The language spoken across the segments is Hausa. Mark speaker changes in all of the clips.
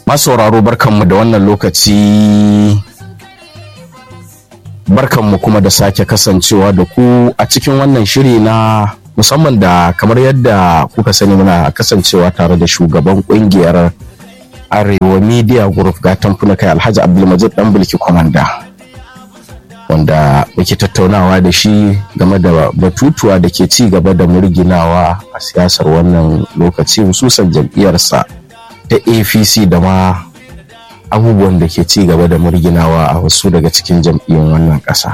Speaker 1: masauraro barkanmu da wannan lokaci barkanmu kuma da sake kasancewa da ku a cikin wannan shiri na musamman da kamar yadda kuka sani muna kasancewa tare da shugaban kungiyar arewa media group ga tamfuna kai alhaji abdulmajid dan bulki kwamanda wanda muke tattaunawa da shi game da batutuwa da ke ci gaba da murginawa a siyasar wannan lokaci hususan jam'iyyarsa ta apc da ma abubuwan da ke ci gaba da murginawa a wasu daga cikin jam'iyyun wannan ƙasa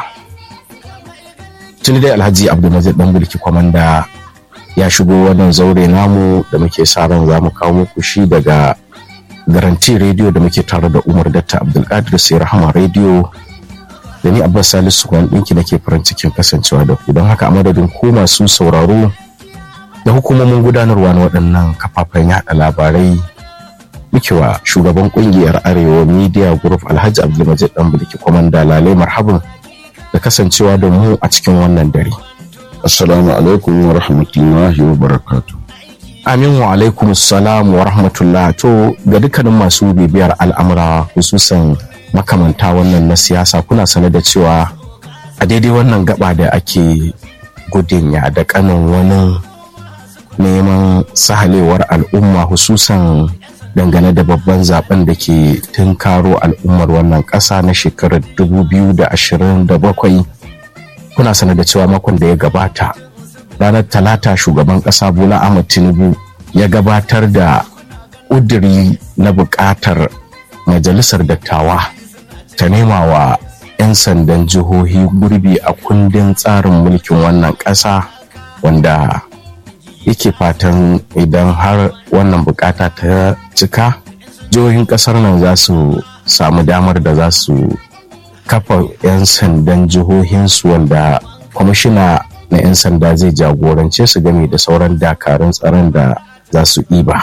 Speaker 1: tuni dai alhaji abdulmajid dan bulki kwamanda ya shigo wannan zaure namu da muke sa ran za mu kawo muku shi daga garanti rediyo da muke tare da umar datta abdulkadir sai rahama rediyo da ni abbas salisu kwan ɗinki nake farin cikin kasancewa da ku don haka a madadin ku masu sauraro da hukumomin gudanarwa na waɗannan kafafen yaɗa labarai muke wa shugaban ƙungiyar arewa media group alhaji abdulmajid dan bulki kwamanda lalai marhabin da kasancewa da mu a cikin wannan dare
Speaker 2: assalamu alaikum wa rahmatullahi wa barakatuh
Speaker 1: Amin wa alaikum salam wa rahmatullah to ga dukkanin masu bibiyar al'amura hususan makamanta wannan na siyasa kuna sane da cewa a daidai wannan gaba da ake gudun ya da kanin wani neman sahalewar al'umma hususan dangane da babban zaben da ke tunkaro al'ummar wannan ƙasa na shekarar 2027 kuna sane da cewa makon da ya gabata ranar talata shugaban kasa bola ahmad tinubu ya gabatar da ƙuduri na buƙatar majalisar dattawa ta nema wa 'yan sandan jihohi gurbi a kundin tsarin mulkin wannan ƙasa wanda yake fatan idan har wannan bukata ta cika jihohin ƙasar nan za su samu damar da za su kafa 'yan sandan jihohinsu wanda kwamishina na 'yan sanda zai jagorance su game da sauran dakarun tsaron da za su ɗiba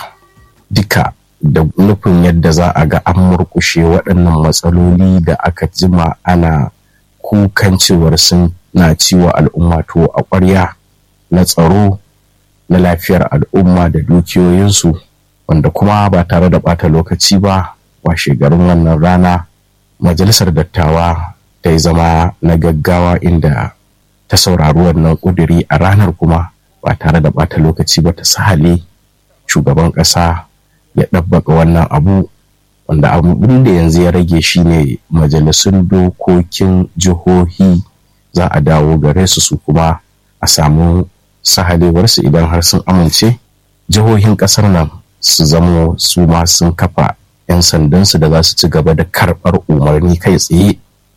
Speaker 1: duka da nufin yadda za a ga an murkushe waɗannan matsaloli da aka jima ana kukan cewar sun na ciwo al'umma to a ƙwarya na tsaro na lafiyar al'umma da dukiyoyinsu wanda kuma ba tare da ɓata lokaci ba washe garin wannan rana majalisar dattawa ta yi zama na gaggawa inda ta saurari wannan ƙuduri a ranar kuma ba tare da ɓata lokaci ba ta sahale shugaban ƙasa ya ɗabbaka wannan abu wanda abin da yanzu ya rage shine majalisun dokokin jihohi za a dawo gare su su kuma a samu sahalewarsu idan har sun amince jihohin ƙasar nan su zamo su ma sun kafa 'yan sandansu da za su ci gaba da karɓar umarni kai tsaye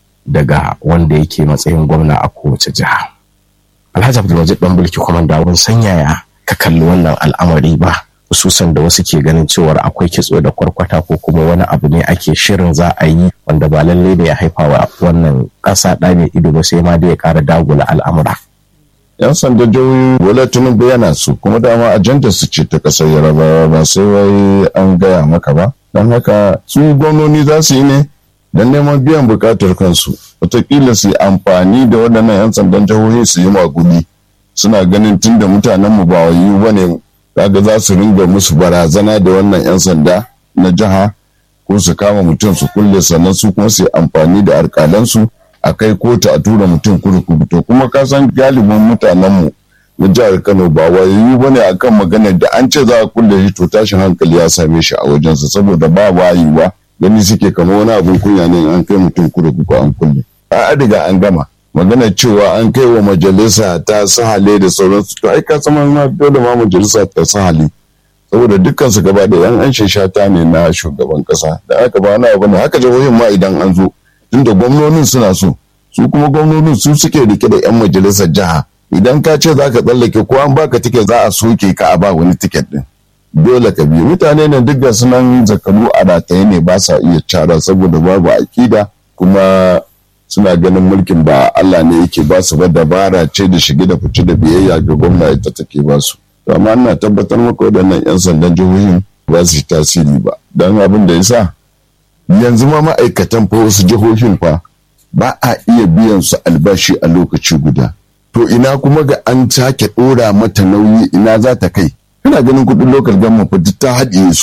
Speaker 1: daga wanda yake matsayin gwamna a kowace jiha. Alhaji Abdulwajid dan bulki kwamanda wani sanyaya ka kalli wannan al'amari ba hususan da wasu ke ganin cewar akwai kitso da kwarkwata ko kuma wani abu ne ake shirin za a yi wanda ba lallai da ya haifa wa wannan ƙasa ɗa mai ido ba sai ma da ya ƙara dagula al'amura.
Speaker 2: yan sanda jihohi bola tinubu yana su kuma dama ajandar su ce ta kasar yarabawa ba sai wai an gaya maka ba don haka su gwamnoni za su yi ne don neman biyan bukatar kansu wataƙila su yi amfani da waɗannan 'yan sandan jihohi su yi magudi suna ganin tun da mutanenmu ba wayi ba ne kaga za su ringa musu barazana da wannan 'yan sanda na jiha ko su kama mutum su kulle sannan su kuma su yi amfani da alƙalansu a kai kotu a tura mutum kurkuku to kuma ka san galibin mutanenmu na jihar kano ba wayoyi ba ne akan maganar da an ce za a kulle shi to tashin hankali ya same shi a wajensa saboda ba wayewa gani suke kama wani abin kunya ne an kai mutum kurkuku an kulle a riga an gama maganar cewa an kai wa majalisa ta sahale da sauransu to ai ka sama ma dole ma majalisa ta sahale saboda dukkan su gaba da yan an shata ne na shugaban kasa da aka ba na abu ne haka jihohin ma idan an zo tunda gwamnonin suna so su kuma gwamnonin su suke rike da 'yan majalisar jiha idan ka ce za ka tsallake ko an baka tiket za a soke ka a ba wani tiket din dole ka biyu mutane ne duk da sunan zakaru a rataye ne ba sa iya cara saboda babu akida kuma suna ganin mulkin ba Allah ne yake ba su ba dabara ce da shige da fice da biyayya ga gwamna ita take ba su amma ina tabbatar maka waɗannan 'yan sandan jihohin ba su yi tasiri ba don abin da ya sa yanzu ma ma'aikatan fa wasu jihohin fa ba a iya biyan su albashi a lokaci guda to ina kuma ga an sake ɗora mata nauyi ina za ta kai kana ganin kuɗin lokal gama fa duk ta haɗiye su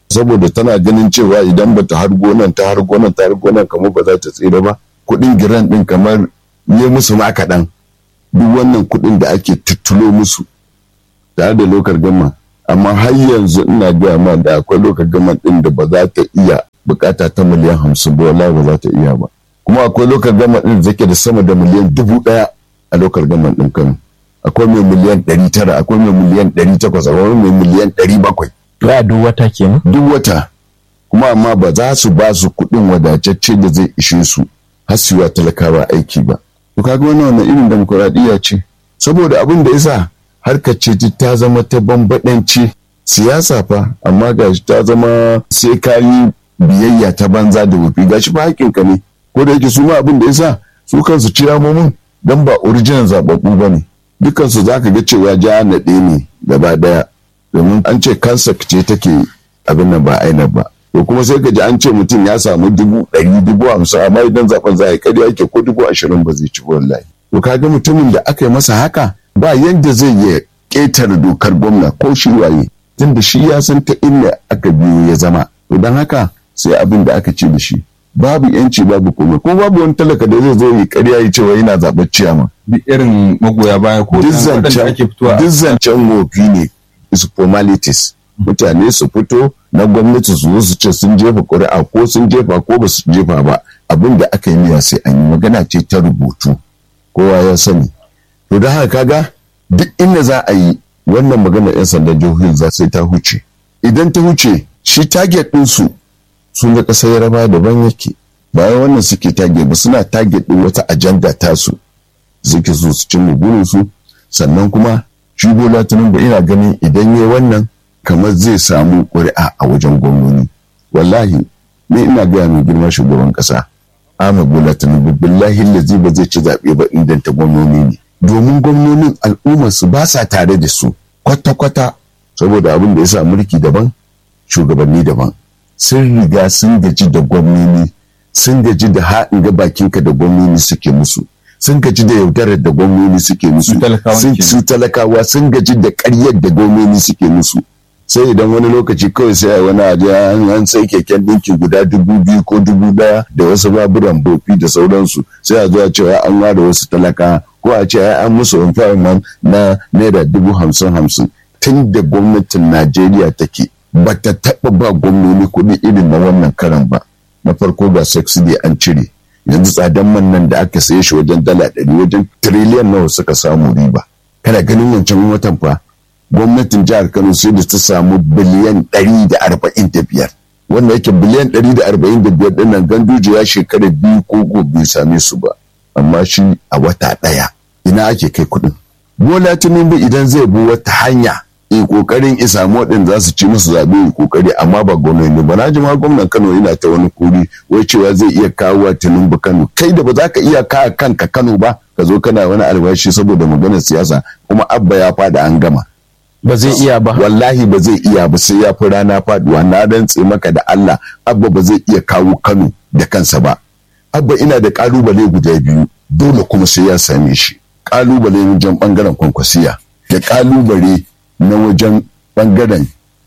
Speaker 2: saboda tana ganin cewa idan bata har gonan ta har gonan ta har gonan kamar ba za ta tsira ba kuɗin giran ɗin kamar ne musu ma kaɗan duk wannan kuɗin da ake tuttulo musu tare da lokar gama amma har yanzu ina gaya ma da akwai lokar gama ɗin da ba za ta iya bukata ta miliyan hamsin ba wallahi ba za ta iya ba kuma akwai lokar gama ɗin da zake da sama da miliyan dubu ɗaya a lokar gama ɗin kano akwai mai miliyan ɗari tara akwai mai miliyan ɗari takwas akwai mai miliyan ɗari bakwai
Speaker 1: ya duk wata kenan
Speaker 2: duk wata kuma amma ba za su ba su kuɗin wadatacce da zai ishe su har su yi wa talakawa aiki ba to kaga wannan wannan irin demokuraɗiyya ce saboda abin da yasa harkar ce ta zama ta bambaɗanci siyasa fa amma gashi ta zama sai ka yi biyayya ta banza da wufi gashi ba haƙƙinka ne ko da yake su ma abin da yasa su kansu ciyamomin dan ba original zababbu ba ne dukansu za ka ga cewa ja naɗe ne gaba ɗaya domin an ce kansa ce take abin nan ba aina ba to kuma sai ka ji an ce mutum ya samu dubu ɗari dubu hamsin amma idan zaben za a yi ƙarya yake ko dubu ashirin ba zai ci wallahi to kaga mutumin da aka yi masa haka ba yadda zai iya ƙetare dokar gwamna ko shi waye tunda shi ya san ta inda aka biyo ya zama to don haka sai abin da aka ce da shi babu yanci babu komai ko babu wani talaka da zai zo yi ƙarya ya cewa yana zaɓar ciyama
Speaker 3: duk irin magoya baya ko
Speaker 2: duk
Speaker 3: waɗanda ake fitowa
Speaker 2: duk zancen wofi ne is formalities mutane su fito na gwamnati su zo su ce sun jefa ƙuri'a ko sun jefa ko ba su jefa ba abin da aka yi miya sai an yi magana ce ta rubutu kowa ya sani to da haka kaga duk inda za a yi wannan magana 'yan sandan jihohin za sai ta huce idan ta huce shi target ɗinsu sun ga ƙasar yaraba daban yake bayan wannan suke target ba suna target ɗin wata ajanda tasu suke so su cimma burinsu sannan kuma shi bola tinubu ina ganin idan ya wannan kamar zai samu ƙuri'a a wajen gwamnoni wallahi ni ina gaya mai girma shugaban ƙasa Ahmad Bola Tinubu billahi lazi ba zai ci zaɓe ba inganta gwamnoni ne domin gwamnonin al'ummar su ba sa tare da su kwata-kwata saboda abin da ya sa mulki daban shugabanni daban sun riga sun gaji da gwamnoni sun gaji da haɗin ga bakinka da gwamnoni suke musu sun gaji da yaudarar da gwamnoni suke musu
Speaker 3: Su talakawa
Speaker 2: sun
Speaker 3: kenan.
Speaker 2: su talakawa sun gaji da ƙaryar da gwamnoni suke musu sai idan wani lokaci kawai sai a wani aje an an sai keken ɗinki guda dubu biyu ko dubu ɗaya da wasu baburan bofi da sauransu sai a zo a cewa an ware wasu talaka ko a ce ai an musu empowerment na naira dubu hamsin hamsin tun da gwamnatin najeriya take ba ta taɓa ba gwamnoni kuɗi irin na wannan karan ba na farko ga subsidy an cire yanzu tsadan man nan da aka saye shi wajen dala ɗari wajen tiriliyan nawa suka samu riba kana ganin wancan watan fa gwamnatin jihar kano sai da ta samu biliyan ɗari da arba'in da biyar wanda yake biliyan ɗari da arba'in da biyar ɗin nan ganduje ya shekara biyu ko gobe bai same su ba amma shi a wata ɗaya ina ake kai kuɗin bola tinubu idan zai bi wata hanya in kokarin in samu waɗanda za su ci musu zaɓe in kokari amma ba gwamnati ba na ji ma gwamnan kano yana ta wani kuri wai cewa zai iya kawo wa tinubu kano kai da ba za ka iya kawo kanka kano ba ka zo kana wani albashi saboda maganar siyasa kuma abba ya fada an gama
Speaker 1: ba zai iya ba
Speaker 2: wallahi ba zai iya ba sai ya fi rana faduwa na rantse maka da Allah abba ba zai iya kawo Kano da kansa ba abba ina da kalubale guda biyu dole kuma sai ya same shi kalubale wajen bangaren kwankwasiya da kalubale na wajen bangaren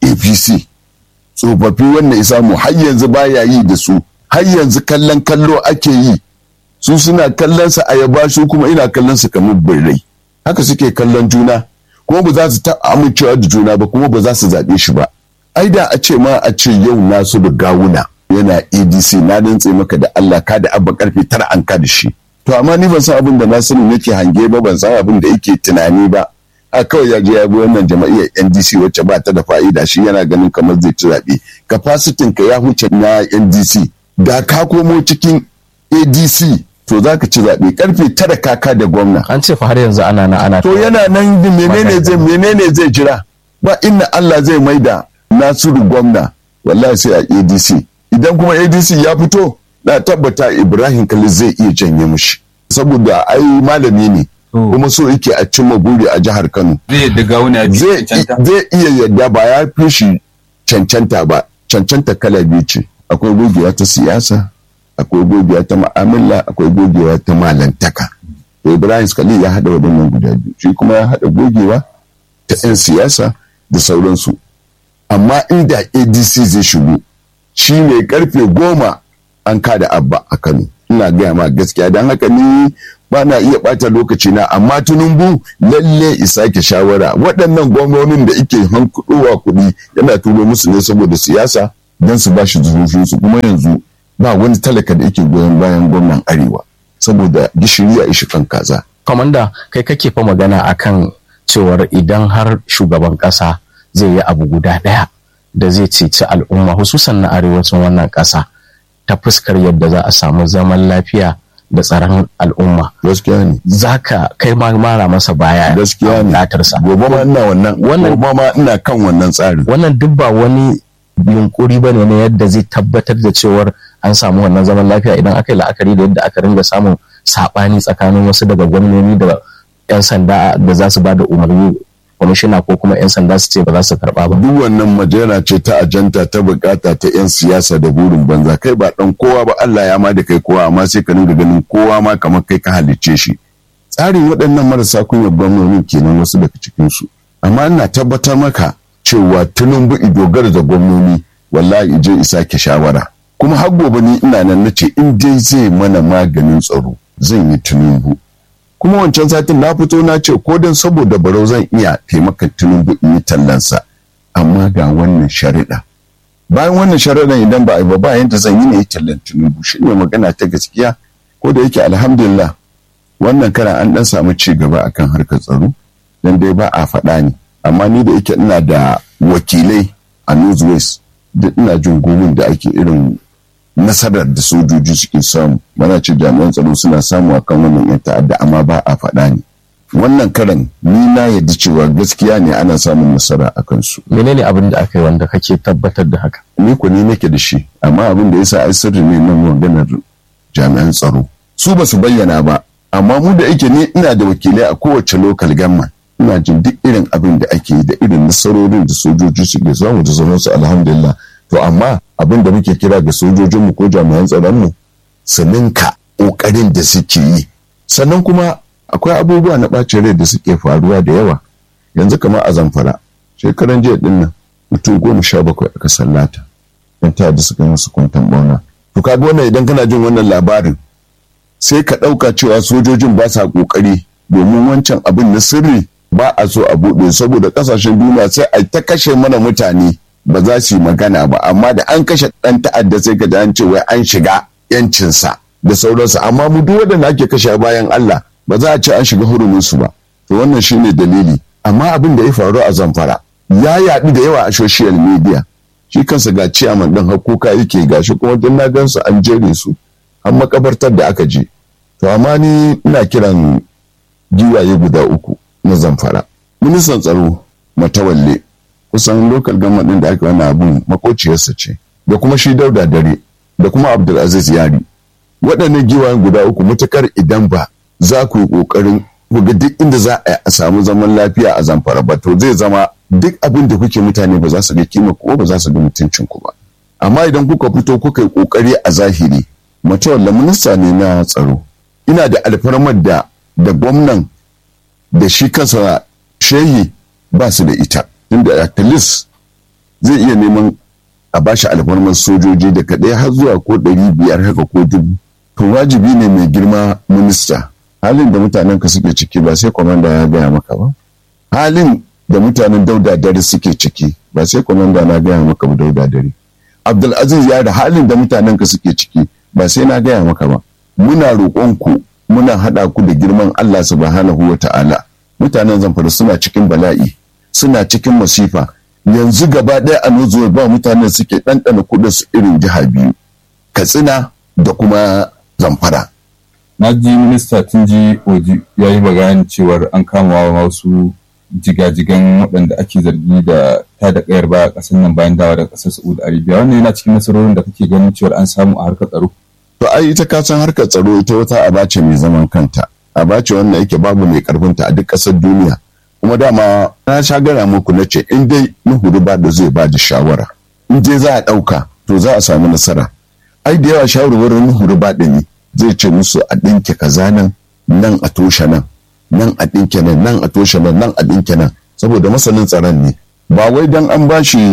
Speaker 2: APC tsofaffi wannan isa mu har yanzu baya yi da su har yanzu kallon kallo ake yi su suna kallon sa ayaba su kuma ina kallon su kamar birrai haka suke kallon juna kuma ba za su ta amincewa da juna ba kuma ba za su zaɓe shi ba ai da a ce ma a ce yau nasu da gawuna yana adc na dantse maka da allah ka da abba karfe tara an ka da shi to amma ni ban san abin da nasiru yake hange ba ban san abin da yake tunani ba a kawai ya je ya bi wannan jama'iyyar ndc wacce ba ta da fa'ida shi yana ganin kamar zai ci zaɓe kafasitin ka ya huce na ndc da ka komo cikin adc to za ka ci zaɓe karfe tara kaka da gwamna
Speaker 1: an ce fa har yanzu ana na ana
Speaker 2: to yana nan din menene zai menene zai jira ba inna Allah zai maida Nasiru gwamna wallahi sai a ADC idan kuma ADC ya fito na tabbata Ibrahim Khalil zai iya janye mushi saboda ai malami ne
Speaker 3: To.
Speaker 2: kuma so yake a cimma buri a jihar Kano
Speaker 3: zai yadda gawuna ya
Speaker 2: zai
Speaker 3: cancanta
Speaker 2: zai iya yadda ba ya fi shi cancanta ba cancanta kala biyu ce akwai gogewa ta siyasa akwai gogewa ta ma'amala akwai gogewa ta malantaka to ibrahim skali ya haɗa waɗannan guda biyu shi kuma ya haɗa gogewa ta 'yan siyasa da sauransu amma inda adc zai shigo shi ne karfe goma an kada abba a kano ina gaya ma gaskiya don haka ni ba na iya ɓata lokaci na amma tunumbu lalle isa ke shawara waɗannan gwamnonin da ike hankuɗowa kuɗi yana turo musu ne saboda siyasa don su ba shi su kuma yanzu ba wani talaka da yake goyon bayan gwamnan arewa saboda gishiri a ishi kan kaza
Speaker 1: Kwamanda kai kake fa magana akan cewar idan har shugaban ƙasa zai yi abu guda ɗaya da zai ceci al'umma hususan na arewacin wannan ƙasa ta fuskar yadda za a samu zaman lafiya da tsaron al'umma
Speaker 2: gaskiya ne
Speaker 1: zaka kai ma mara masa baya
Speaker 2: gaskiya ne
Speaker 1: bukatarsa
Speaker 2: gobe ma ina wannan
Speaker 1: Wannan-
Speaker 2: gobe ma ina kan wannan tsarin
Speaker 1: wannan duk ba wani yunkuri ba ne na yadda zai tabbatar da cewar an samu wannan zaman lafiya idan aka yi la'akari da yadda aka ringa samun saɓani tsakanin wasu daga gwamnoni da 'yan sanda da za su ba da umarni kwamishina ko kuma 'yan sanda su ce ba za su karɓa ba
Speaker 2: duk wannan majera ce ta ajanta ta bukata ta 'yan siyasa da burin banza kai ba dan kowa ba Allah ya ma da kai kowa amma sai ka dinga ganin kowa ma kamar kai ka halicce shi tsarin waɗannan marasa kunyar gwamnoni kenan wasu daga cikin su amma ina tabbatar maka cewa tunumbu dogara da gwamnoni wallahi je isa ke shawara kuma har gobe ni ina nan nace in dai zai mana maganin tsaro zan yi tunumbu kuma wancan satin na fito na ce ko dan saboda barau zan iya taimakon tinubu in yi tallansa amma ga wannan shari'a bayan wannan shari'ar idan ba a yi ba bayan da zan yi na yi tallan tinubu shi ne magana ta gaskiya ko da yake alhamdulillah wannan karan an dan samu ci gaba akan harkar tsaro dan dai ba a faɗa ne amma ni da yake ina da wakilai a northwest duk ina jin gomin da ake irin nasarar da sojoji suke samu mana ce jami'an tsaro suna samu akan wannan yan ta'adda amma ba a faɗa ne wannan karan ni na yadda cewa gaskiya ne ana samun nasara a kansu
Speaker 1: menene abin da aka yi wanda kake tabbatar da haka
Speaker 2: ni ko ni nake da shi amma abin da yasa ai sirri ne na maganar jami'an tsaro su ba su bayyana ba amma mu da yake ni ina da wakilai a kowace local gamma ina jin duk irin abin da ake yi da irin nasarorin da sojoji suke samu da sauransu alhamdulillah to amma abin da muke kira ga sojojinmu ko jami'an tsaronmu su ninka ƙoƙarin da suke yi sannan kuma akwai abubuwa na ɓacin rai da suke faruwa da yawa yanzu kamar a zamfara shekaran jiya din nan mutum goma sha bakwai aka sallata yan ta da suka yi musu kwantan bauna to kaga wannan idan kana jin wannan labarin sai ka ɗauka cewa sojojin ba sa ƙoƙari domin wancan abin na sirri ba a so a buɗe saboda ƙasashen duniya sai a ta kashe mana mutane ba za su yi magana ba amma da an kashe ɗan ta'adda sai ka an ce wai an shiga yancinsa da sauransu amma mu duk waɗanda ake kashe bayan Allah ba za a ce an shiga huruminsu ba to wannan shine dalili amma abin da ya faru a zamfara ya yaɗu da yawa a social media shi kansa ga ciyaman ɗin hakuka yake gashi kuma don na gansu an jere su an makabartar da aka je to amma ni ina kiran giwaye guda uku na zamfara ministan tsaro matawalle kusan lokal government din da aka wani abun makociyarsa ce da kuma shi dauda dare da kuma abdulaziz yari waɗannan giwayen guda uku matukar idan ba za ku yi ƙoƙarin ku ga duk inda za a samu zaman lafiya a zamfara ba to zai zama duk abin da kuke mutane ba za su ga kima ko ba za su ga mutuncin ku ba amma idan kuka fito kuka yi ƙoƙari a zahiri matawalla minista ne na tsaro ina da alfarmar da da gwamnan da shi kansa shehi ba su da ita inda at least zai iya neman a bashi alfarmar sojoji daga ɗaya har zuwa ko ɗari biyar haka ko dubu to wajibi ne mai girma minista halin da mutanen ka suke ciki ba sai kwamanda ya gaya maka ba halin da mutanen dauda dare suke ciki ba sai kwamanda na gaya maka ba dauda dare abdulaziz ya da halin da mutanen ka suke ciki ba sai na gaya maka ba muna roƙon ku muna haɗa ku da girman Allah subhanahu wa ta'ala mutanen zamfara suna cikin bala'i suna cikin masifa yanzu gaba ɗaya a nozuwa ba mutanen suke ɗanɗana kuɗin su irin jiha biyu katsina da kuma zamfara
Speaker 3: na ji minista tun ji oji ya yi bayani cewar an kama wa wasu jigajigan waɗanda ake zargi da ta da ƙayar baya ƙasar nan bayan dawa daga ƙasar saudi arabia wannan yana cikin nasarorin da kake ganin cewar an samu a harkar tsaro
Speaker 2: to ai ita ka san harkar tsaro ita wata aba ce mai zaman kanta aba ce wannan yake babu mai karfinta a duk ƙasar duniya kuma dama na sha gaya muku na ce in dai nuhuru ba da zai ba da shawara in dai za a ɗauka to za a samu nasara ai da yawa shawarwarin nuhuru ba ne zai ce musu a ɗinke kaza nan nan a toshe nan nan a ɗinke nan nan a toshe nan nan a ɗinke nan saboda masanin tsaron ne ba wai dan an ba shi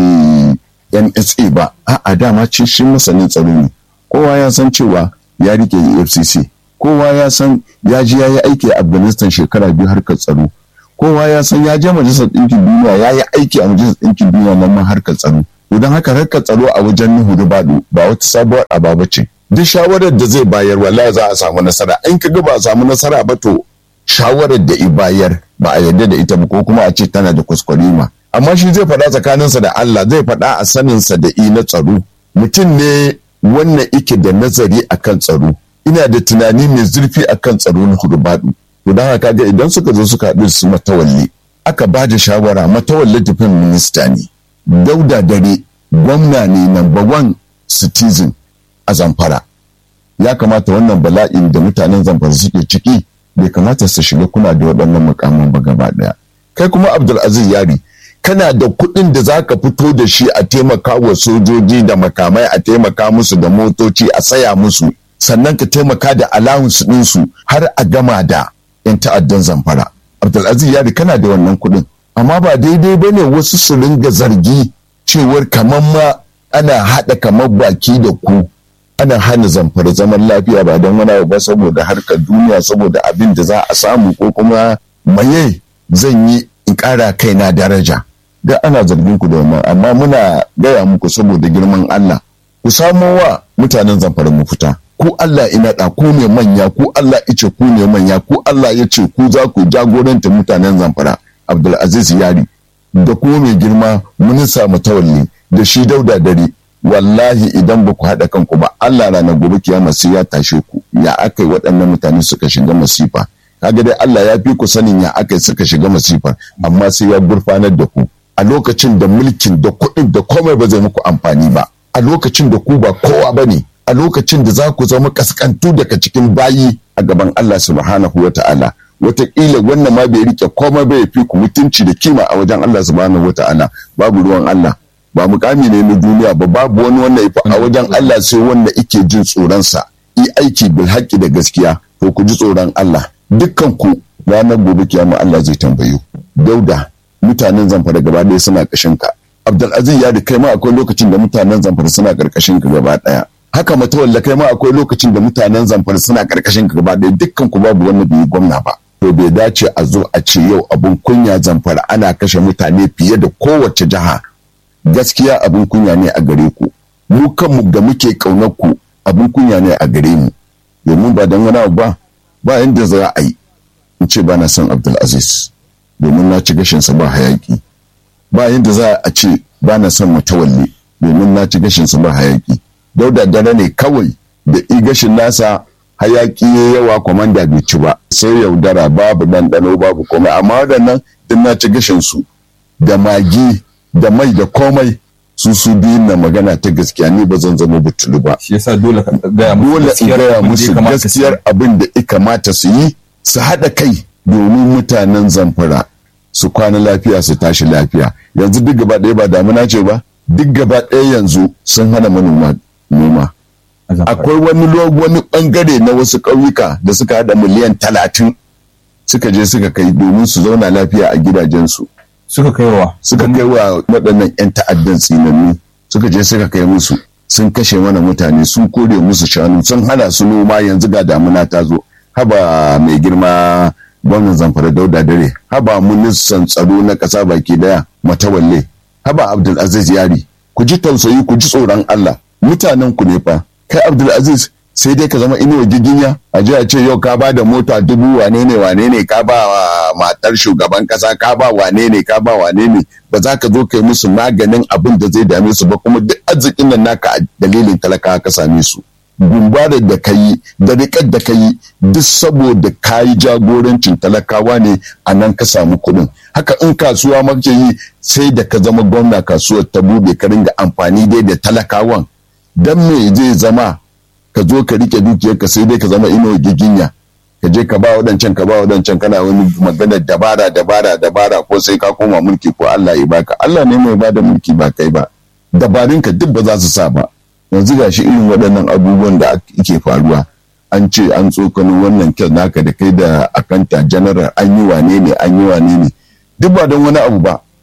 Speaker 2: nsa ba a'a dama ce shi masanin tsaro ne kowa ya san cewa ya rike efcc kowa ya san ya ji ya yi aiki a afghanistan shekara biyu harkar tsaro kowa ya san ya je majalisar ɗinkin duniya ya yi aiki a majalisar ɗinkin duniya nan ma harkar tsaro don haka harkar tsaro a wajen nuhu da baɗu ba wata sabuwar ababa ce duk shawarar da zai bayar wallahi za a samu nasara in ka ga ba a samu nasara ba to shawarar da i bayar ba a yarda da ita ba ko kuma a ce tana da kuskurima amma shi zai faɗa tsakaninsa da Allah zai faɗa a saninsa da i na tsaro mutum ne wannan ike da nazari akan tsaro ina da tunani mai zurfi akan tsaro na hudubadu to don haka ga idan suka zo suka haɗu su matawalli aka ba da shawara matawalli tafin minista ne dauda dare gwamna ne number one citizen a zamfara ya kamata wannan bala'in da mutanen zamfara suke ciki bai kamata su shiga kuna da waɗannan mukamin ba gaba ɗaya kai kuma abdulaziz yari kana da kuɗin da za ka fito da shi a taimaka wa sojoji da makamai a taimaka musu da motoci a saya musu sannan ka taimaka da allowance ɗinsu har a gama da 'yan ta'addan zamfara abdulaziz yari kana da wannan kuɗin amma ba daidai ba ne wasu su ringa zargi cewar kamar ma ana haɗa kamar baki da ku ana hana zamfara zaman lafiya ba don wani ba saboda harkar duniya saboda abin da za a samu ko kuma maye zan yi in ƙara kaina daraja da ana zargin ku da wannan amma muna gaya muku saboda girman Allah ku samo wa mutanen zamfara mu fita ku Allah ina da ku ne manya ku Allah ice ku ne manya ku Allah ya ce ku za ku jagoranta mutanen zamfara Abdulaziz Yari da kuma mai girma minista mutawalli da shi dauda dare wallahi idan ba ku haɗa kanku ba Allah ranar gobe kiyama sai ya tashe ku ya aka yi waɗannan mutane suka shiga masifa kaga dai Allah ya fi ku sanin ya aka yi suka shiga masifa amma sai ya gurfanar da ku a lokacin da mulkin da kuɗin da komai ba zai muku amfani ba a lokacin da ku ba kowa ba ne a lokacin da za ku zama kaskantu daga cikin bayi a gaban Allah subhanahu wa ta'ala wataƙila wannan ma bai rike komai bai fi ku mutunci da kima a wajen Allah subhanahu wa ta'ala babu ruwan Allah ba mukami ne na duniya ba babu wani wanda ya a wajen Allah sai wanda ike jin tsoronsa yi aiki bil haƙƙi da gaskiya to ku ji tsoron Allah dukkan ku ranar gobe kiyama Allah zai tambaye ku dauda mutanen zamfara gaba ɗaya suna ƙashin ka Abdulaziz ya da kai ma akwai lokacin da mutanen zamfara suna ƙarƙashin ka gaba ɗaya haka matawalla kai ma akwai lokacin da mutanen zamfara suna ƙarƙashin ka gaba ɗaya dukkan ku babu wanda bai yi gwamna ba to bai dace a zo a ce yau abun kunya zamfara ana kashe mutane fiye da kowace jiha gaskiya abin kunya ne a gare ku mu kanmu da muke ƙaunar ku abin kunya ne a gare mu domin ba don wani ba ba yadda za a yi in ce ba na son abdulaziz domin na ci gashinsa ba hayaki ba yadda za a ce ba na son mutawalli domin na ci gashinsa ba hayaki dauda dare ne kawai da i gashin nasa hayaki ya yawa kwamanda bai ci ba sai yaudara babu ɗanɗano babu komai amma waɗannan din na ci gashinsu da magi da mai da komai su su biyun na magana ta gaskiya ni ba zan zama butulu ba
Speaker 3: shi yasa dole ka gaya musu
Speaker 2: dole in gaya musu gaskiyar abin da ya kamata su yi su haɗa kai domin mutanen zamfara su kwana lafiya su tashi lafiya yanzu duk gaba ɗaya ba damuna ce ba duk gaba ɗaya yanzu sun hana manoma noma akwai wani wani bangare na wasu ƙauyuka da suka haɗa miliyan talatin suka je suka kai domin su zauna lafiya a gidajensu
Speaker 3: suka kai wa
Speaker 2: suka kai wa waɗannan 'yan ta'addan tsinannu suka je suka kai musu sun kashe mana mutane sun kore musu shanu sun hana su noma yanzu ga damuna ta zo haba mai girma gwamnan zamfara dauda dare haba ministan tsaro na ƙasa baki daya matawalle haba abdulaziz yari ku ji tausayi ku ji tsoron allah mutanen ku ne fa kai abdulaziz sai dai ka zama inuwa giginya a ji a ce yau ka ba da mota dubu wane ne wane ne ka ba wa matar shugaban kasa ka ba wane ne ka ba wane ne ba za ka zo kai musu maganin abin da zai dame su ba kuma duk arzikin nan naka a dalilin talaka ka same su gumbarar da ka yi da riƙar da ka yi duk saboda ka yi jagorancin talakawa ne a nan ka samu kuɗin haka in kasuwa maka yi sai da ka zama gwamna kasuwar ta buɗe ka ringa amfani dai da talakawan dan me zai zama ka zo ka rike dukiyarka sai dai ka zama ino giginya ka je ka ba wadancan ka ba wadancan kana wani magana dabara dabara dabara ko sai ka koma mulki ko Allah ya baka Allah ne mai bada mulki ba kai ba dabarun ka duk ba za su sa ba yanzu gashi irin waɗannan abubuwan da ake faruwa an ce an tsokano wannan kyan naka da kai da akanta general an yi wane ne an yi wane ne duk ba don wani abu ba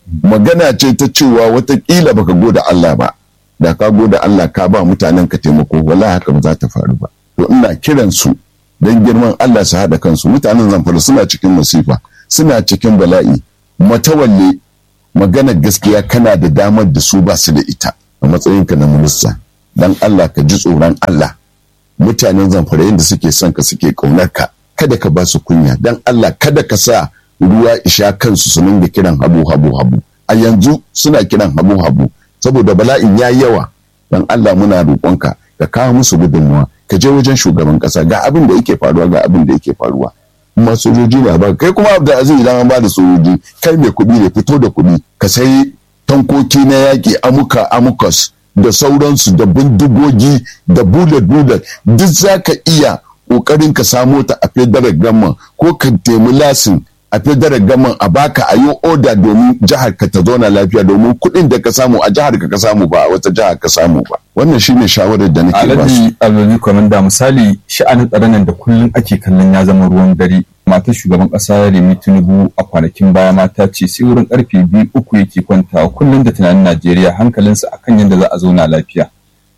Speaker 2: magana ce ta cewa watakila baka goda Allah ba da ka goda Allah ka ba mutanen ka taimako wallahi haka ba za ta faru ba to ina kiran su don girman Allah su haɗa kansu mutanen zamfara suna cikin masifa suna cikin bala'i matawalle magana gaskiya kana da damar da su ba su da ita a matsayinka na minista dan Allah ka ji tsoron Allah mutanen zamfara yadda suke son ka suke ƙaunar ka kada ka ba su kunya dan Allah kada ka sa ruwa isha kansu su dinga kiran habu habu habu a yanzu suna kiran habu habu saboda bala'in ya yawa dan Allah muna roƙonka ka kawo musu gudunmuwa ka je wajen shugaban kasa ga abin da yake faruwa ga abin da yake faruwa kuma sojoji ne ba kai kuma da aziz idan an ba da sojoji kai mai kuɗi ne fito da kuɗi ka sai tankoki na yaƙi amuka amukas da sauransu da bindigogi da bullet bullet duk za ka iya ƙoƙarin ka samo ta a federal gamman ko ka temi lasin a federal gaman a baka a yi oda domin jihar ka ta zauna lafiya domin kuɗin da ka samu a jihar ka ka samu ba a wata jihar ka samu ba wannan shine shawarar da nake ba su
Speaker 3: alhaji alhaji kwamanda misali sha'anin tsaron nan da kullum ake kallon ya zama ruwan dare matar shugaban kasa remi tinubu a kwanakin baya mata ce sai wurin karfe biyu uku yake kwantawa kullum da tunanin najeriya hankalinsa akan yadda za a zauna lafiya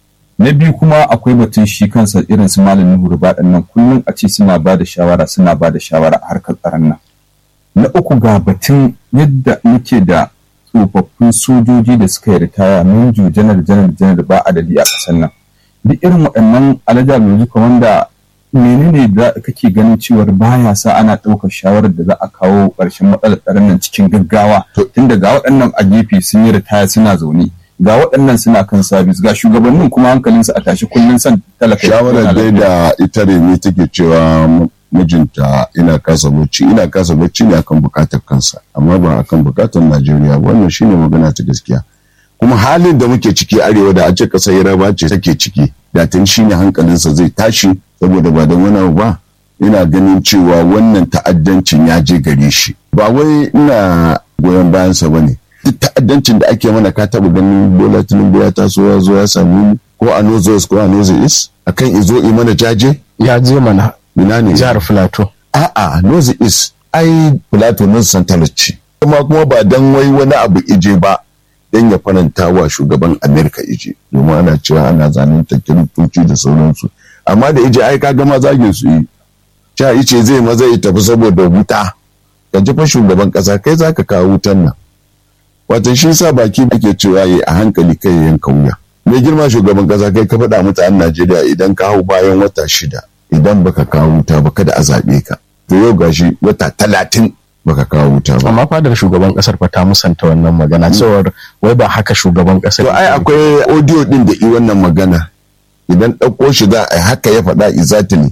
Speaker 3: na biyu kuma akwai batun shi kansa irin su malamin hurba nan kullum a ce suna ba da shawara suna ba da shawara a harkar tsaron nan na uku ga batun yadda muke da tsofaffin sojoji da suka yi ritaya minju janar janar janar ba adadi a ƙasar nan duk irin waɗannan alaja mai wanda menene da kake ganin cewar baya sa ana ɗaukar shawarar da za a kawo ƙarshen matsalar tsaron nan cikin gaggawa tun ga waɗannan a gefe sun yi ritaya suna zaune ga waɗannan suna kan sabis ga shugabannin kuma hankalinsu a tashi kullum son talaka
Speaker 2: shawarar dai da ita remi take cewa mijinta ina kasa bacci ina kasa bacci ne akan bukatar kansa amma ba akan bukatar Najeriya wannan shine magana ta gaskiya kuma halin da muke ciki arewa da a ce kasar Yaraba ce take ciki da tun shine hankalinsa zai tashi saboda ba don wani ba ina ganin cewa wannan ta'addancin ya je gare shi ba wai ina goyon bayansa ba ne duk ta'addancin da ake mana ka taɓa ganin bola tinubu ya taso ya zo ya sami ko a nozo ko a nozo is akan izo i mana jaje
Speaker 1: ya je mana
Speaker 2: ina ne
Speaker 1: jihar filato
Speaker 2: a'a nozo is ai filato nan santar ce kuma kuma ba dan wai wani abu ije ba dan ya faranta wa shugaban amerika ije domin ana cewa ana zanen kiristoci da sauransu amma da ije ai ka gama zagin su yi cha ice zai maza ya tafi saboda wuta ka ji fa shugaban kasa kai zaka kawo wutan nan wato shi sa baki ake cewa yi a hankali kai yanka wuya mai girma shugaban kasa kai ka faɗa mutanen najeriya idan ka hau bayan wata shida idan baka kawo wuta ba kada a zaɓe ka to yau gashi wata talatin baka kawo wuta ba
Speaker 1: amma fadar shugaban kasar fa ta musanta wannan magana cewar wai ba haka shugaban kasar
Speaker 2: to ai akwai audio din da i wannan magana idan ɗauko shi za a haka ya faɗa exactly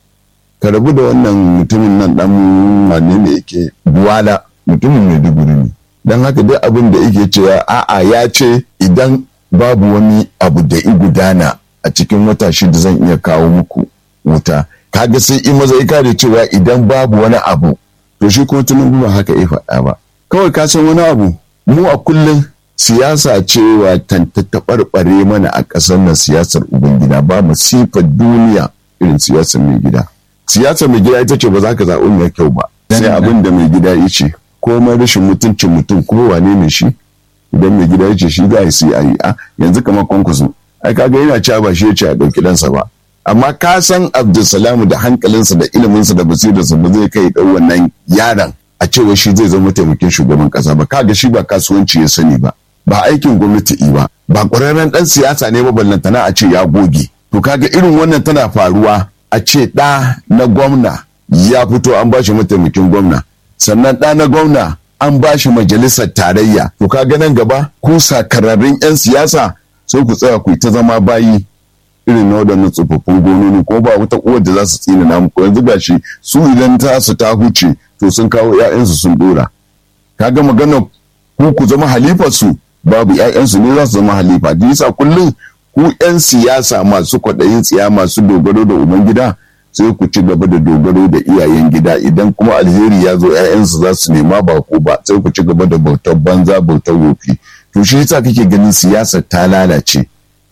Speaker 2: ka rabu da wannan mutumin nan dan wane ne yake buwala mutumin maiduguri ne don haka duk abin da yake cewa a'a ya ce idan babu wani abu da i gudana a cikin wata shida zan iya kawo muku wuta kaga sai i maza kare cewa idan babu wani abu to shi kuma tunan ba haka ya faɗa ba kawai ka san wani abu mu a kullum siyasa cewa ta taɓarɓare mana a ƙasar nan siyasar ubangida ba masifar duniya irin siyasar mai gida siyasar mai gida ita ce ba za ka zaɓi mai kyau ba sai abin da mai gida ya ce komai rashin mutuncin mutum ko wane ne shi idan mai gida ya ce shi za a yi a yi a yanzu kamar kwankwaso ai kaga yana cewa ba shi ya ce a ɗauki ɗansa ba amma ka san abdulsalamu da hankalinsa da iliminsa da basirarsa ba zai kai ɗau wannan yaron a cewa shi zai zama taimakin shugaban ƙasa ba kaga shi ba kasuwanci ya sani ba ba aikin gwamnati ba ba ƙwararren ɗan siyasa ne ba ballantana a ce ya goge to kaga irin wannan tana faruwa a ce ɗa na gwamna ya fito an ba shi mataimakin gwamna sannan ɗa na gwamna an ba shi majalisar tarayya to ka nan gaba ku sakararrun 'yan siyasa sai ku tsaya ku ta zama bayi irin na waɗannan tsofaffin gononi ko ba wata uwar da za su tsina na muku yanzu gashi su idan ta su ta huce to sun kawo 'ya'yansu sun dora kaga magana ku ku zama halifar su babu 'ya'yansu ne za su zama halifa da yasa kullum ku 'yan siyasa masu kwaɗayin tsiya masu dogaro da ubangida sai ku ci gaba da dogaro da iyayen gida idan kuma alheri ya zo 'ya'yansu za su nema ba ku ba sai ku ci gaba da bautar banza bautar wofi to shi yasa kake ganin siyasar ta lalace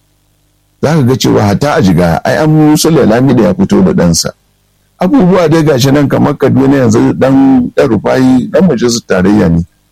Speaker 2: za ka ga cewa hata a jiga ai an musu lalami da ya fito da ɗansa abubuwa dai gashi nan kamar kaduna yanzu dan ɗan rufayi dan majalisar tarayya ne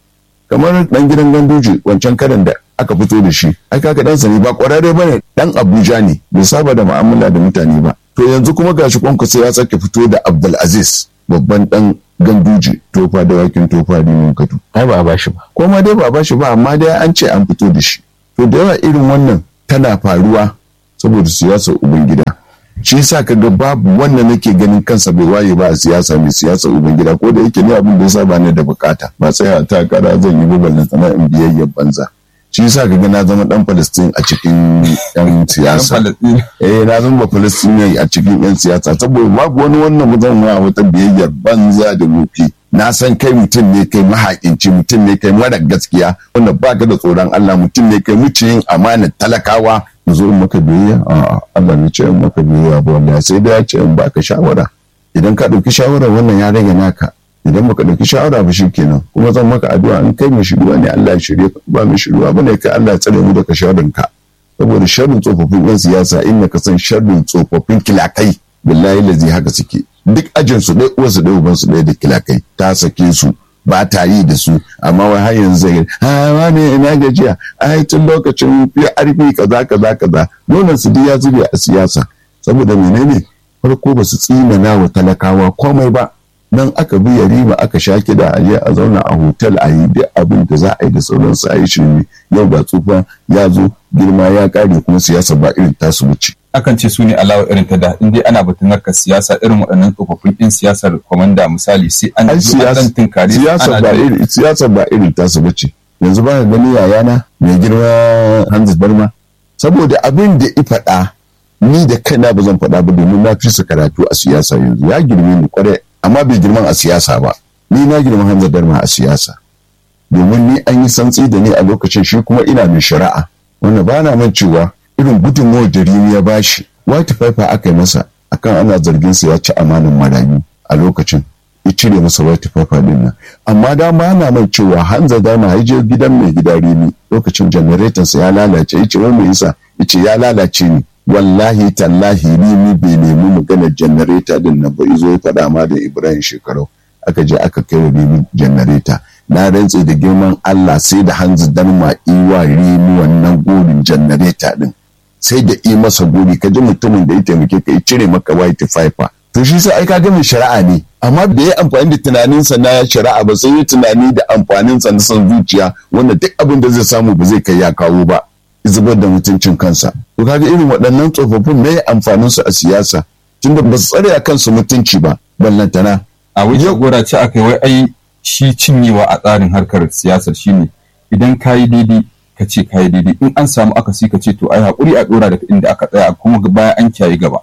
Speaker 2: kamar dan gidan ganduje wancan karan da aka fito da shi ai kaga dan ne ba kwararre bane dan Abuja ne bai saba da mu'amala da mutane ba to yanzu kuma gashi kwankwasa ya sake fito da Abdulaziz babban dan ganduje tofa da wakin tofa da mun katu
Speaker 1: ai ba a bashi ba
Speaker 2: ko ma dai ba bashi ba amma dai an ce an fito da shi to da yawa irin wannan tana faruwa saboda siyasar ubangida shi yasa kaga babu wanda nake ganin kansa bai waye ba a siyasa mai siyasar ubangida ko da yake ne abin da yasa ba ni da bukata ba tsaya ta kara zan yi babban sana in biyayyar banza shi yasa kaga na zama dan Palestine a cikin yan siyasa eh na zama Palestine a cikin yan siyasa saboda babu wani wannan zan wa wata biyayyar banza da mufi na san kai mutum ne kai mahaƙinci mutum ne kai mara gaskiya wanda baka da tsoron Allah mutum ne kai muciyin amanar talakawa mu zo in maka biyayya a Allah ne ce in maka biyayya ba wallahi sai da ya ce in baka shawara idan ka ɗauki shawara wannan ya rage naka idan baka ɗauki shawara ba kenan kuma zan maka addu'a in kai mai shiruwa ne Allah ya shirye ka ba mai shiruwa bane kai Allah ya tsare mu daga sharrin ka saboda sharrin tsofaffin yan siyasa in ka san sharrin tsofaffin kilakai billahi lazi haka suke duk ajin su dai uwarsu dai uban su dai da kilakai ta sake su ba ta yi da su amma wai har yanzu zai ha wane ina gajiya ai tun lokacin PRP kaza kaza kaza nonon su ya zube a siyasa saboda menene farko ba su tsinana wa talakawa komai ba nan aka bi riba aka sha kida a je a zauna a hotel a yi duk abin da za a yi da sauransu a yi shirme yau ga tsufa ya zo girma ya kare kuma siyasa ba irin tasu wuce
Speaker 3: akan ce su ne alawa irin ta da in dai ana batun harkar siyasa irin waɗannan tsofaffin ɗin siyasar kwamanda misali sai an
Speaker 2: ai
Speaker 3: zo an tinkari
Speaker 2: siyasa ba irin siyasa ba irin tasu bace yanzu ba ka gani yayana mai girma Hanzu Barma saboda abin da i faɗa ni da kaina ba zan faɗa ba domin na fi su karatu a siyasa yanzu ya girme ni kwarai amma bai girman a siyasa ba ni na girma Hanzu Barma a siyasa domin ni an yi santsi da ni a lokacin shi kuma ina mai shari'a wanda ba na man cewa irin gudunmawar da Rimi ya bashi white paper aka yi masa akan ana zargin sa ya ci amanin marayu a lokacin ya cire masa white paper din nan amma da ma na mai cewa Hanza Dama ya je gidan mai gida Rimi lokacin generator sa ya lalace yace wai me yasa yace ya lalace ni wallahi tallahi Rimi bai nemi maganar generator din nan ba izo ya faɗa ma da Ibrahim Shekarau aka je aka kai wa Rimi generator na rantse da girman Allah sai da Hanza Dama iwa Rimi wannan gorin generator din sai da yi masa gori ka ji mutumin da ya taimake ka ya cire maka white fiber to shi sai ai kaga mai shari'a ne amma da ya amfani da tunaninsa na shari'a ba sai ya tunani da amfaninsa na son zuciya wanda duk abin da zai samu ba zai kai ya kawo ba zubar da mutuncin kansa to kaga irin waɗannan tsofaffin me amfanin su a siyasa tunda ba su tsare a kansu mutunci ba ballantana
Speaker 3: a wajen gora ce aka yi wai ai shi cinyewa a tsarin harkar siyasar shine idan ka yi daidai ka ce ka yi daidai in an samu akasi ka ce to ai haƙuri a ɗora daga inda aka tsaya kuma baya an kiyaye gaba.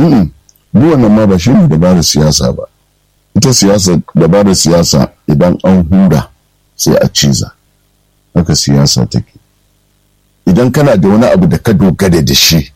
Speaker 2: duk wannan ma ba shi ne dabarar siyasa ba ita siyasa dabarar siyasa idan an hura sai a ciza haka siyasa take idan kana da wani abu da ka dogara da shi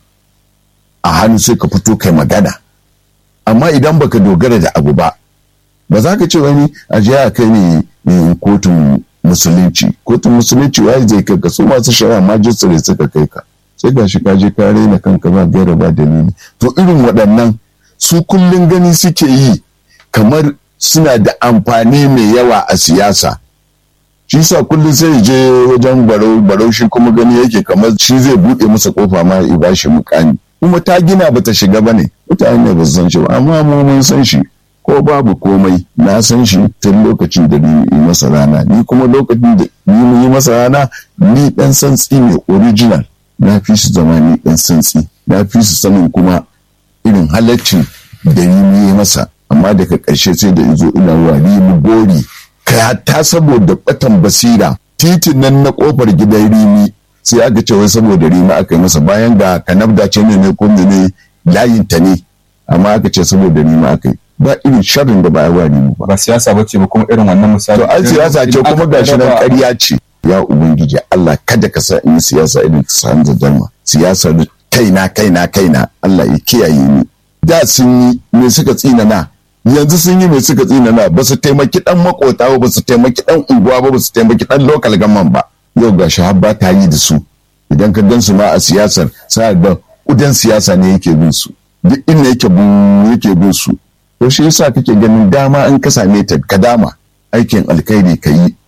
Speaker 2: a hannu sai ka fito kai magana amma idan baka dogara da abu ba ba za ka ce wani a je a kai ne kotun musulunci kotun musulunci waye zai kai ka su masu shari'a majistare suka kai ka sai ga shi ka je ka raina kanka ba gaira ba dalili to irin waɗannan su kullum gani suke yi kamar suna da amfani mai yawa a siyasa shi sa kullum sai je wajen barau barau shi kuma gani yake kamar shi zai buɗe masa kofa ma ya ba shi mukami kuma ta gina bata shiga ba ne mutane ba su san shi ba amma mu mun san shi ko babu komai na san shi tun lokacin da ni yi masa rana ni kuma lokacin da ni yi masa rana ni dan santsi ne original na fi su zama ni dan santsi na fi su sanin kuma irin halaccin da ni yi masa amma daga ƙarshe sai da izo ina wa mu gori ka ta saboda batan basira titin nan na kofar gidan rimi sai aka ce wai saboda rimi aka yi masa bayan ga kanabda ce ne ne ko ne layin ta ne amma aka ce saboda rimi aka yi ba irin sharrin da ba ya wa rimi ba
Speaker 3: ba siyasa ba ce ba kuma irin wannan misali
Speaker 2: to ai siyasa ce kuma gashi nan ƙarya ce ya ubangiji Allah kada ka sa in siyasa irin ka san da dama siyasa kaina kaina kaina Allah ya kiyaye ni da sun yi me suka tsinana yanzu sun yi me suka tsinana ba su taimaki dan makota ba su taimaki dan unguwa ba ba su taimaki dan local government ba yau gashi har ba ta yi da su idan ka gan su ma a siyasar sa da udan siyasa ne yake bin su duk inda yake bin yake bin su to shi yasa kake ganin dama in ka same ta ka dama aikin alkhairi ka yi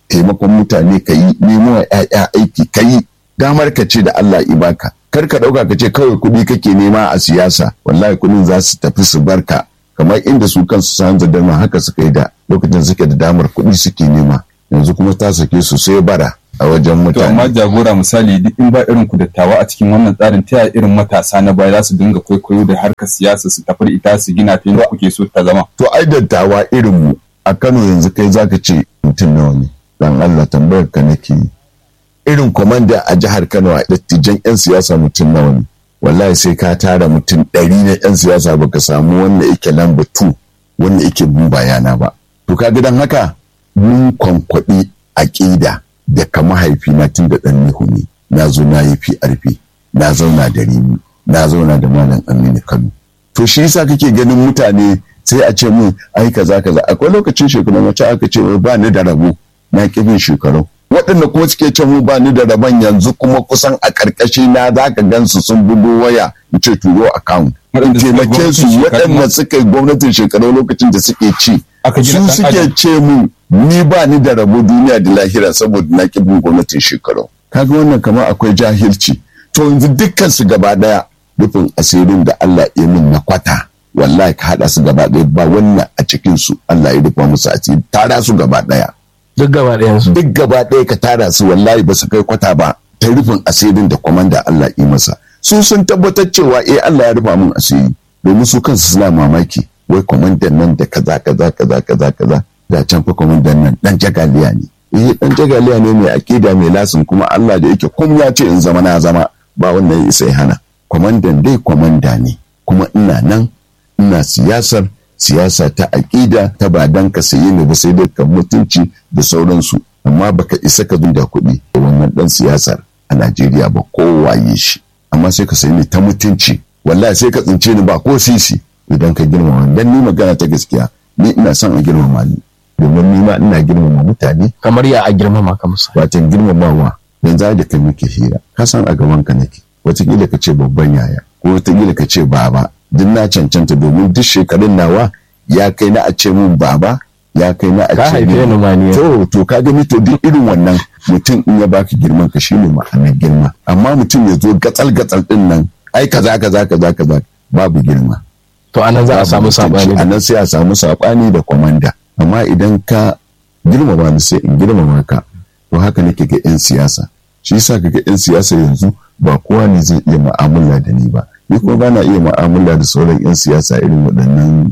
Speaker 2: taimakon mutane ka yi nemo wa 'ya'ya aiki ka yi damar ka ce da Allah ibaka kar ka ɗauka ka ce kawai kuɗi kake nema a siyasa wallahi kuɗin za su tafi su barka kamar inda su kansu san zadama haka suka yi da lokacin suke da damar kuɗi suke nema yanzu kuma ta sake su sai bara a wajen
Speaker 3: To amma
Speaker 2: mutane
Speaker 3: jagora misali duk in ba irin ku dattawa a cikin wannan tsarin ta yaya irin matasa na baya za su dinga kwaikwayo da harkar siyasa su tafi da ita su gina ta yadda kuke so ta zama.
Speaker 2: to ai dattawa irin mu a Kano yanzu kai zaka ce mutum nawa ne dan Allah tambayar ka nake yi. irin kwamanda a jihar Kano a dattijan 'yan siyasa mutum nawa ne wallahi sai ka tara mutum ɗari na 'yan siyasa baka samu wanda yake lamba 2 wanda yake bin bayana ba to ka dan haka mun kwankwaɗi aƙida da ka mahaifina tun da ɗan nihu ne na zo na yi PRP na zauna da Rimi na zauna da Malam Aminu Kano to shi yasa kake ganin mutane sai a ce mun ai kaza kaza akwai lokacin shekaru mace aka ce wai ba ni da rabo na kibin shekaru waɗanda kuma suke ce mu ba ni da rabon yanzu kuma kusan a ƙarƙashi na za ka gansu sun bugo waya in ce turo account
Speaker 3: Waɗanda suka yi
Speaker 2: taimake su
Speaker 3: gwamnatin shekaru
Speaker 2: waɗanda suka yi gwamnatin shekaru lokacin da suke ci
Speaker 3: Aka gina
Speaker 2: su
Speaker 3: ɗan
Speaker 2: suke
Speaker 3: adam.
Speaker 2: ce mu ni ba ni da rabo duniya da lahira saboda na ƙi bin gwamnatin shekaru kaga wannan kamar akwai jahilci to yanzu dukkan su gaba daya rufin asirin da Allah ya min na kwata wallahi ka haɗa su gaba daya ba wannan a cikin su Allah ya rufa musu asiri tara su gaba daya
Speaker 1: duk gaba ɗayansu
Speaker 2: duk gaba ɗaya ka tara su wallahi ba su kai kwata ba ta rufin asirin da kwamanda Allah yi masa su sun tabbatar cewa eh Allah ya rufa min asiri domin su kansu suna mamaki wai kwamandan nan da kaza kaza kaza kaza kaza da can fa kwamandan nan dan jagaliya ne eh dan jagaliya ne mai akida mai lasin kuma Allah da yake kun ya ce in zama na zama ba wannan ya isa ya hana kwamandan dai kwamanda ne kuma ina nan ina siyasar siyasa ta aƙida ta ba dan ka sayi ne ba sai dai ka mutunci da sauransu amma baka isa ka da kuɗi da wannan dan siyasar a Najeriya ba kowaye shi amma sai ka sayi ne ta mutunci wallahi sai ka tsince ni ba ko sisi idan ka girmama dan ni magana ta gaskiya ni ina son a girmama ni domin ni ma ina girmama mutane
Speaker 1: kamar ya a girmama ka musa
Speaker 2: watan girmamawa yanzu da kai muke hira ka san a gaban ka nake wataƙila ka ce babban yaya ko wataƙila ka ce baba duk na cancanta domin duk shekarun nawa ya kai na a ce mun baba ya kai na a
Speaker 1: ka
Speaker 2: ce
Speaker 1: haife
Speaker 2: min-
Speaker 1: ni ma ni
Speaker 2: to to ka gani to duk irin wannan mutum in ya baka girman ka shine ma'anar girma amma mutum ya zo gatsal gatsal din nan ai kaza kaza kaza kaza babu girma
Speaker 1: to anan za a samu sabani
Speaker 2: a nan sai a samu sabani da kwamanda amma idan ka girmama ni sai in girmama ka to haka nake ga 'yan siyasa shi yasa kaga 'yan siyasa yanzu ba kowa ne zai iya mu'amala da ni ba ni kuma ba na iya mu'amala da sauran 'yan siyasa irin waɗannan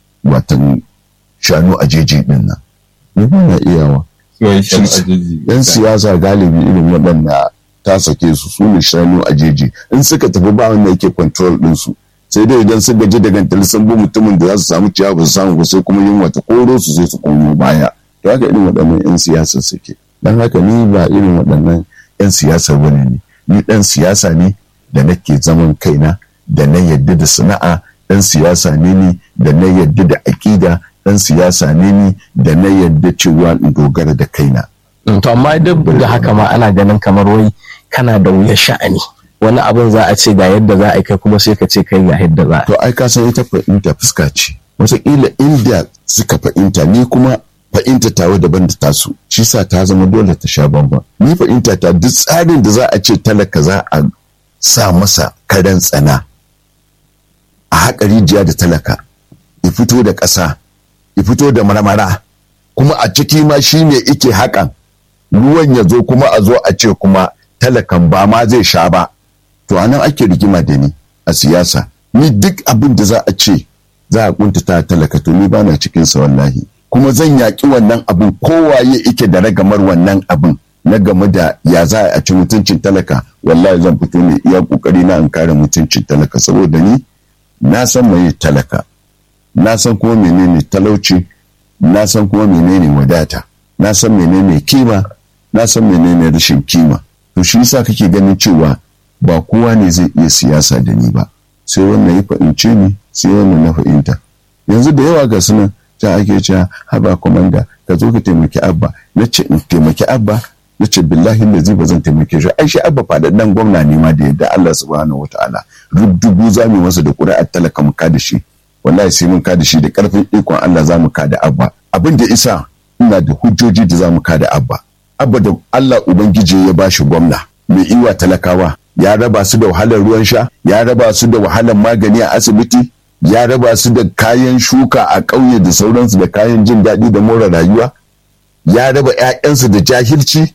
Speaker 2: watan shanu a jeji din nan ni ba na iyawa
Speaker 3: Suwaye shan
Speaker 2: Shi-
Speaker 3: ajeji.
Speaker 2: 'yan siyasa galibi irin waɗanda ta sake su su ne shanu a jeji in suka tafi ba wanda yake control ɗinsu sai dai idan sun gaji da gantal sun bi mutumin da za su samu ciyawa ba su samu ba sai kuma yunwa ta koro su sai su komo baya to haka irin waɗannan 'yan siyasa suke don haka ni ba irin waɗannan 'yan siyasa bane ne ni ɗan siyasa ne da nake zaman kaina da na yadda da sana'a ɗan siyasa ne ni da na yadda da aƙida ɗan siyasa ne ni da na yadda cewa in dogara da kaina
Speaker 1: Mm, to amma duk da haka ma ana ganin kamar wai kana da wuyar sha'ani wani abin za a ce ga yadda za a yi kai kuma sai ka ce kai ga yadda za a yi
Speaker 2: to ai ka san ita fahimta fuska ce wataƙila inda suka fahimta ni kuma fahimta tawa daban da tasu shi sa ta zama dole ta sha bamban ni fahimta ta duk tsarin da za a ce talaka za a sa masa karen tsana a haƙa rijiya da talaka ya fito da ƙasa ya fito da marmara kuma a ciki ma shi ne ike haƙan ruwan ya zo kuma a zo a ce kuma talakan ba ma zai sha ba to anan ake rigima da ni a siyasa ni duk abin da za a ce za a kuntata talaka to ni bana cikin sa wallahi kuma zan yaƙi wannan abin kowaye ike da ragamar wannan abin na game da ya za a ci mutuncin talaka wallahi zan fito ne iya kokari na in kare mutuncin talaka saboda ni na san mai talaka na san kuma menene talauci na san kuma menene wadata na san menene kima na san menene rashin kima to shi yasa kake ganin cewa ba kowa ne zai iya siyasa da ni ba sai wannan ya fahimce ni sai wannan na fahimta yanzu da yawa ga sunan ta ake cewa haba komanda ka zo ka taimaki abba na ce in taimaki abba na ce billahi da zai ba zan taimake shi ai shi abba faɗaɗɗen gwamna ne ma da yadda Allah subhanahu wataala rubdugu za mu masa da ƙuri'ar talaka mu ka da shi wallahi sai mun ka da shi da ƙarfin ikon Allah za mu ka da abba abin da isa ina da hujjoji da za mu kada abba abba da allah ubangiji ya bashi gwamna mai iwa talakawa ya raba su da wahalar ruwan sha ya raba su da wahalar magani a asibiti ya raba su da kayan shuka a ƙauye da sauransu da kayan jin daɗi da more rayuwa ya raba 'ya'yansu da jahilci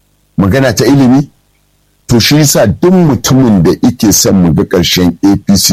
Speaker 2: magana ta ilimi to shi yasa duk mutumin da ike son mu ga ƙarshen apc